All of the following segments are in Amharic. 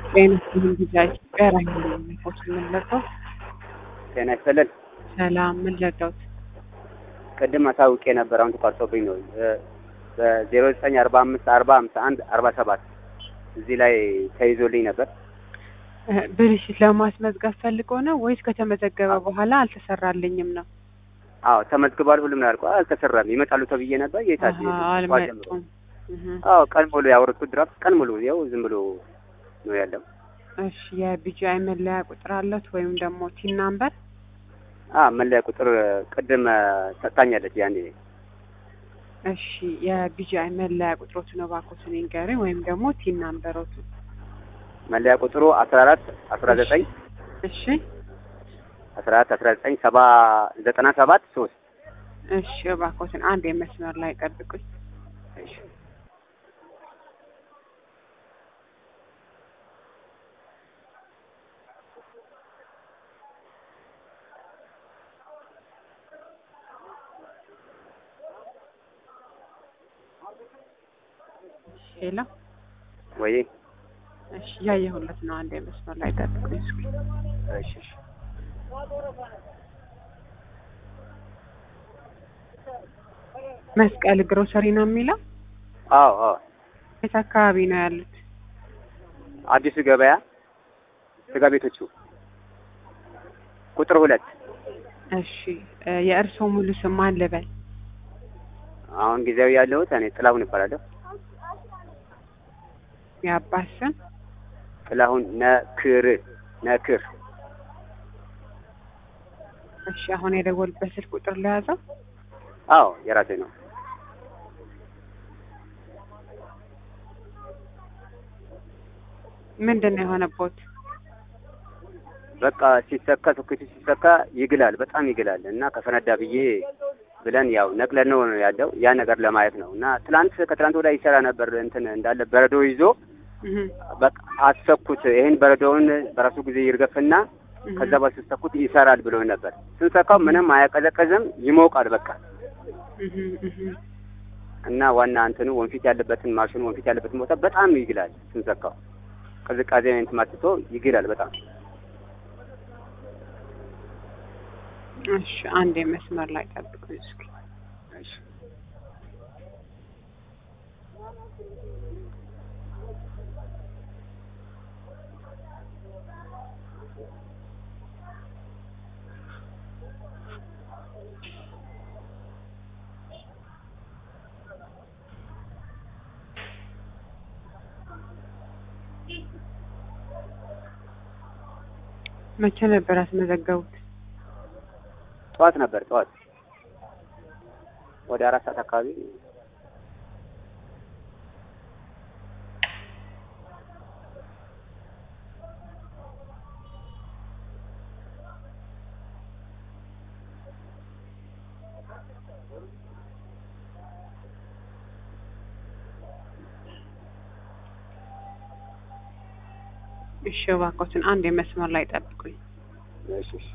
ጤና ይስጥልኝ ጊዜያችሁ ጋር አይሆንም ፎቶ የምንለቀው ጤና ይስጥልን። ሰላም ምን ለቀውት ቅድም አሳውቄ ነበር፣ አሁን ተቋርጦብኝ ነው። በዜሮ ዘጠኝ አርባ አምስት አርባ ሀምሳ አንድ አርባ ሰባት እዚህ ላይ ተይዞልኝ ነበር። ብልሽት ለማስመዝገብ ፈልጎ ነው ወይስ ከተመዘገበ በኋላ አልተሰራልኝም ነው? አዎ ተመዝግቧል፣ ሁሉም ነው ያልቋል። አልተሰራም። ይመጣሉ ተብዬ ነበር። የታች አሀ፣ አልመጡም። እህ። አዎ ቀን ሙሉ ያወረድኩት ድራፍት ቀን ሙሉ ያው ዝም ብሎ ነው ያለው። እሺ የቢጂአይ መለያ ቁጥር አለት ወይም ደግሞ ቲን ናምበር? አ መለያ ቁጥር ቅድም ሰጥታኛለች ያኔ። እሺ የቢጂአይ መለያ ቁጥሮቱ ነው እባክዎትን ይንገሩኝ፣ ወይም ደግሞ ቲን ናምበሮቱ። መለያ ቁጥሩ አስራ አራት አስራ ዘጠኝ እሺ አስራ አራት አስራ ዘጠኝ ሰባ ዘጠና ሰባት ሶስት እሺ እባክዎትን አንድ የመስመር ላይ ጠብቁኝ። እሺ ሌላ ወይ እሺ እያየሁለት ነው። አንድ የመስመር ላይ ጠብቁኝ እስኪ። እሺ እሺ መስቀል ግሮሰሪ ነው የሚለው። አዎ አዎ የት አካባቢ ነው ያሉት? አዲሱ ገበያ ስጋ ቤቶቹ ቁጥር ሁለት እሺ እ የእርስዎ ሙሉ ስም ማን ልበል? አሁን ጊዜያዊ ያለሁት እኔ ጥላሁን እባላለሁ። የአባት ስም ጥላሁን ነክር ነክር እሺ አሁን የደወልበት ስልክ ቁጥር ለያዘው አዎ የራሴ ነው። ምንድን ነው የሆነቦት? በቃ ሲሰካ ሶኬቱ ሲሰካ ይግላል፣ በጣም ይግላል እና ከፈነዳ ብዬ ብለን ያው ነቅለን ነው ያለው ያ ነገር ለማየት ነው እና ትላንት ከትላንት ወዲያ ይሰራ ነበር እንትን እንዳለ በረዶ ይዞ እህ በቃ አሰኩት። ይሄን በረዶውን በራሱ ጊዜ ይርገፍና እህ ከዛ በስተሰኩት ይሰራል ብሎ ነበር። ስንሰካው ምንም አያቀዘቀዝም፣ ይሞቃል በቃ እህ እህ እና ዋና እንትኑ ወንፊት ያለበትን ማሽኑ ወንፊት ያለበትን ቦታ በጣም ይግላል። ስንሰካው ቅዝቃዜ እንትን ማትቶ ይግላል በጣም እሺ አንድ የመስመር ላይ ጠብቁኝ እስኪ። እሺ መቼ ነበር ያስመዘገቡት? ጠዋት ነበር ጠዋት ወደ አራት ሰዓት አካባቢ እሺ እባክዎትን አንድ የመስመር ላይ ጠብቁኝ። እሺ እሺ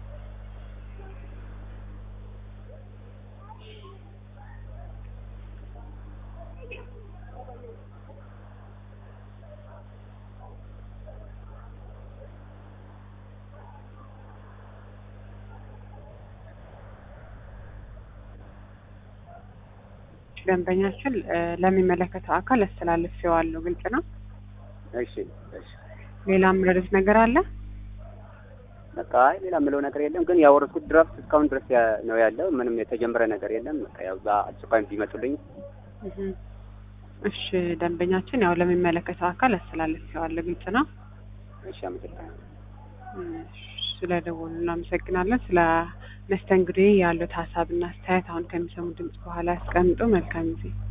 ደንበኛችን እ ለሚመለከተው አካል አስተላልፌዋለሁ። ግልጽ ነው። እሺ እሺ ሌላ የምረዱት ነገር አለ? በቃ አይ ሌላ የምለው ነገር የለም። ግን ያወረድኩት ድራፍት እስካሁን ድረስ ያ- ነው ያለው። ምንም የተጀመረ ነገር የለም። በቃ ያው በአስቸኳይ ቢመጡልኝ። እህ እሺ ደንበኛችን ያው ለሚመለከተው አካል አስተላልፌዋለሁ። ግልጽ ነው። እሺ አመሰግናለሁ። እሺ፣ ስለደወሉ እናመሰግናለን። ስለ መስተንግዶ ያሉት ሀሳብና አስተያየት አሁን ከሚሰሙ ድምጽ በኋላ ያስቀምጡ። መልካም ጊዜ